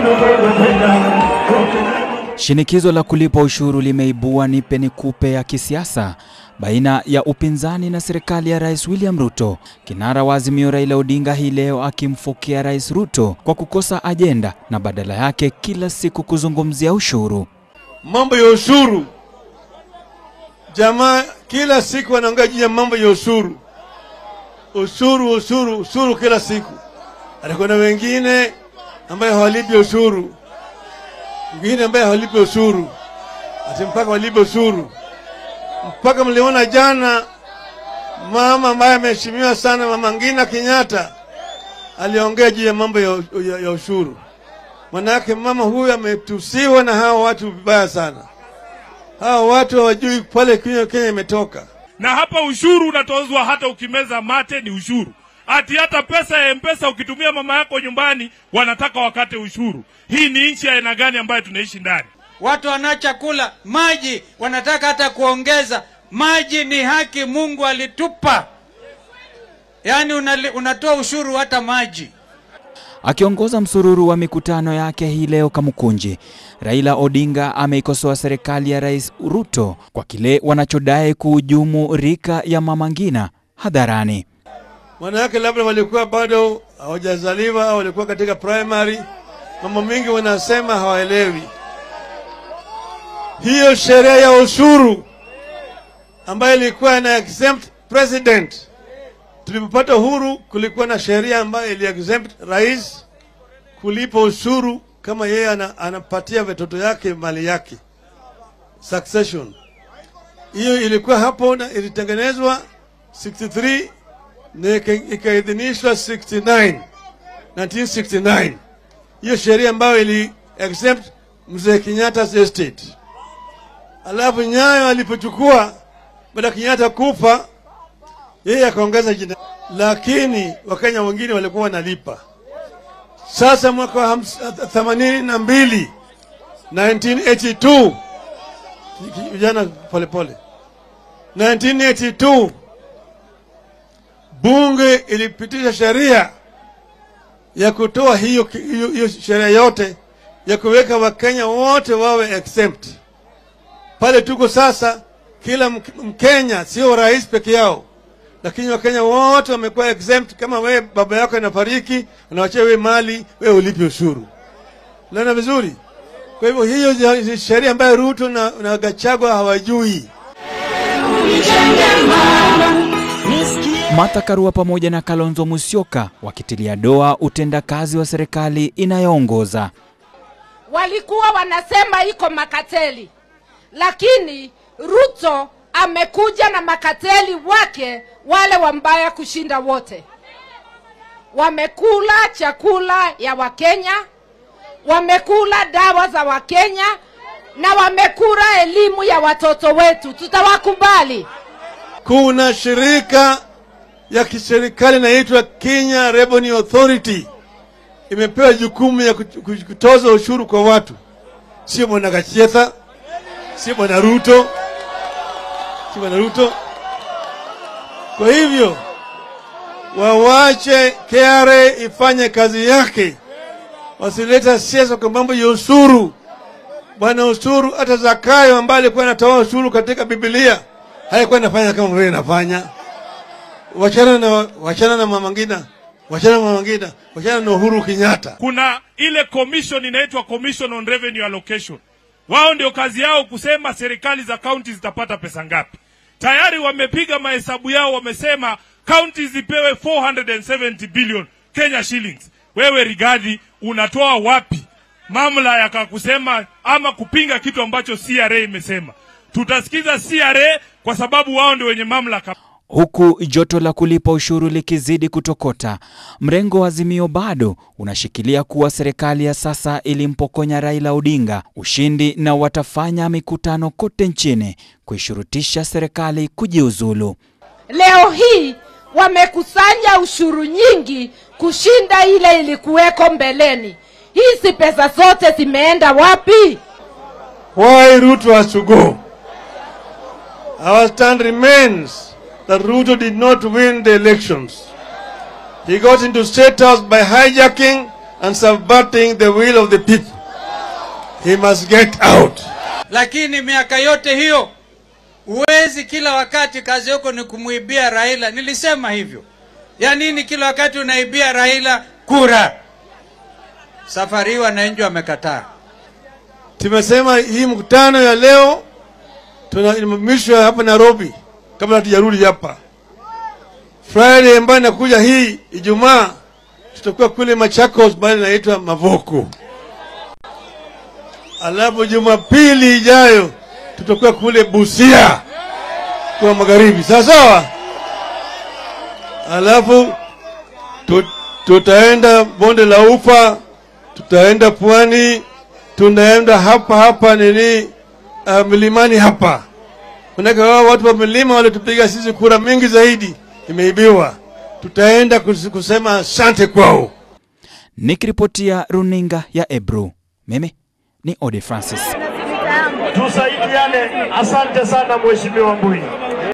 Shinikizo la kulipa ushuru limeibua nipe nikupe ya kisiasa baina ya upinzani na serikali ya Rais William Ruto. Kinara wa Azimio Raila Odinga hii leo akimfukia Rais Ruto kwa kukosa ajenda na badala yake kila siku kuzungumzia ushuru. Mambo ya ushuru, jamaa kila siku wanaongea juu ya mambo ya ushuru, ushuru, ushuru, ushuru kila siku. Atakuwa na wengine ambaye hawalipi ushuru, wengine ambaye hawalipi ushuru, ati mpaka walipe ushuru. Mpaka mliona jana mama ambaye ameheshimiwa sana, Mama Ngina Kenyatta aliongea juu ya mambo ya, ya, ya ushuru. Manake mama huyu ametusiwa na hawa watu vibaya sana. Hawa watu hawajui pale Kenya Kenya imetoka. na hapa ushuru unatozwa hata ukimeza mate ni ushuru. Ati hata pesa ya mpesa ukitumia mama yako nyumbani wanataka wakate ushuru. Hii ni nchi ya aina gani ambayo tunaishi ndani? Watu wana chakula, maji wanataka hata kuongeza. Maji ni haki Mungu alitupa, yaani unali, unatoa ushuru hata maji. Akiongoza msururu wa mikutano yake hii leo Kamukunji, Raila Odinga ameikosoa serikali ya Rais Ruto kwa kile wanachodai kuhujumu rika ya Mama Ngina hadharani. Wanawake labda walikuwa bado hawajazaliwa au walikuwa katika primary. Mambo mingi wanasema hawaelewi. Hiyo sheria ya ushuru ambayo ilikuwa ina exempt president, tulipopata uhuru, kulikuwa na sheria ambayo ili exempt rais kulipa ushuru kama yeye ana, anapatia watoto yake mali yake succession. Hiyo ilikuwa hapo na ilitengenezwa 63 na ika- ikaidhinishwa 69 1969 hiyo sheria ambayo ili exempt mzee Kenyatta's estate. Alafu Nyayo alipochukua baada ya Kenyatta kufa, yeye akaongeza jina, lakini Wakenya wengine walikuwa wanalipa. Sasa mwaka wa hams- themanini na mbili 1982 vijana polepole 1982 bunge ilipitisha sheria ya kutoa hiyo, hiyo, hiyo sheria yote ya kuweka wakenya wote wawe exempt. Pale tuko sasa, kila Mk- Mkenya sio rais peke yao, lakini wakenya wote wamekuwa exempt. Kama wewe baba yako anafariki, anawachia wewe mali, wewe ulipe ushuru. Naona vizuri? Kwa hivyo hiyo ni sheria ambayo Ruto na, na Gachagua hawajui. Martha Karua pamoja na Kalonzo Musyoka wakitilia doa utendakazi wa serikali inayoongoza. walikuwa wanasema iko makateli, lakini Ruto amekuja na makateli wake wale wambaya kushinda wote. Wamekula chakula ya Wakenya, wamekula dawa za Wakenya na wamekula elimu ya watoto wetu. Tutawakubali? Kuna shirika ya kiserikali inaitwa Kenya Revenue Authority, imepewa jukumu ya kut- kut- kutoza ushuru kwa watu, sio bwana Gachetha, sio bwana Ruto, sio bwana Ruto. Kwa hivyo wawache KRA ifanye kazi yake, wasileta siasa kwa mambo ya ushuru. Bwana ushuru, hata Zakayo ambaye alikuwa anatoa ushuru katika Biblia haikuwa inafanya kama vile inafanya. Wachana na wachana na Mama Ngina, wachana na Mama Ngina, wachana na Uhuru Kenyatta. Kuna ile commission inaitwa Commission on Revenue Allocation. Wao ndio kazi yao kusema serikali za kaunti zitapata pesa ngapi. Tayari wamepiga mahesabu yao, wamesema kaunti zipewe 470 billion Kenya shillings. Wewe Rigathi, unatoa wapi mamlaka ya kusema ama kupinga kitu ambacho CRA imesema? Tutasikiza CRA kwa sababu wao ndio wenye mamlaka. Huku joto la kulipa ushuru likizidi kutokota, mrengo wa Azimio bado unashikilia kuwa serikali ya sasa ilimpokonya Raila Odinga ushindi na watafanya mikutano kote nchini kuishurutisha serikali kujiuzulu. Leo hii wamekusanya ushuru nyingi kushinda ile ilikuweko mbeleni. Hizi pesa zote zimeenda wapi? Why Ruto has to go? Our stand remains that Ruto did not win the elections. He got into state house by hijacking and subverting the will of the people. He must get out. lakini miaka yote hiyo huwezi kila wakati kazi yako ni kumwibia Raila. Nilisema hivyo. Ya nini kila wakati unaibia Raila kura? Safari hii wananchi wamekataa. Tumesema hii mkutano ya leo tunaimamishwa hapa Nairobi kabla hatujarudi hapa. Friday ambayo inakuja hii Ijumaa tutakuwa kule Machakos, bali inaitwa Mavoko. Alafu Jumapili ijayo tutakuwa kule Busia kwa magharibi, sawa sawa. Alafu tu, tutaenda bonde la Ufa, tutaenda pwani, tunaenda hapa hapa nini uh, milimani hapa. Manake wao watu wa milima walitupiga sisi kura mingi zaidi, imeibiwa. Tutaenda kus- kusema asante kwao. Nikiripotia runinga ya Ebru, mimi ni Ode Francis. Tusaidiane. Asante sana Mheshimiwa Mbui.